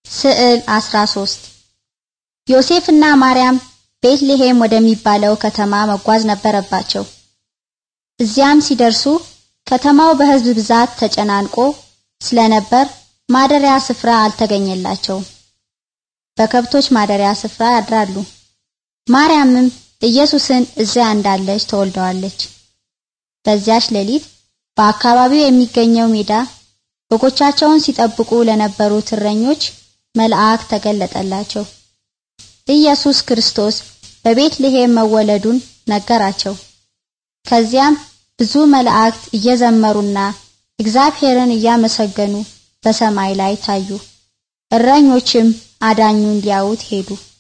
ስዕል 13 ዮሴፍና ማርያም ቤትልሔም ወደሚባለው ከተማ መጓዝ ነበረባቸው። እዚያም ሲደርሱ ከተማው በሕዝብ ብዛት ተጨናንቆ ስለነበር ማደሪያ ስፍራ አልተገኘላቸውም። በከብቶች ማደሪያ ስፍራ ያድራሉ። ማርያምም ኢየሱስን እዚያ እንዳለች ተወልደዋለች። በዚያች ሌሊት በአካባቢው የሚገኘው ሜዳ በጎቻቸውን ሲጠብቁ ለነበሩት እረኞች መልአክ ተገለጠላቸው። ኢየሱስ ክርስቶስ በቤትልሔም መወለዱን ነገራቸው። ከዚያም ብዙ መላእክት እየዘመሩና እግዚአብሔርን እያመሰገኑ በሰማይ ላይ ታዩ። እረኞችም አዳኙን ሊያዩት ሄዱ።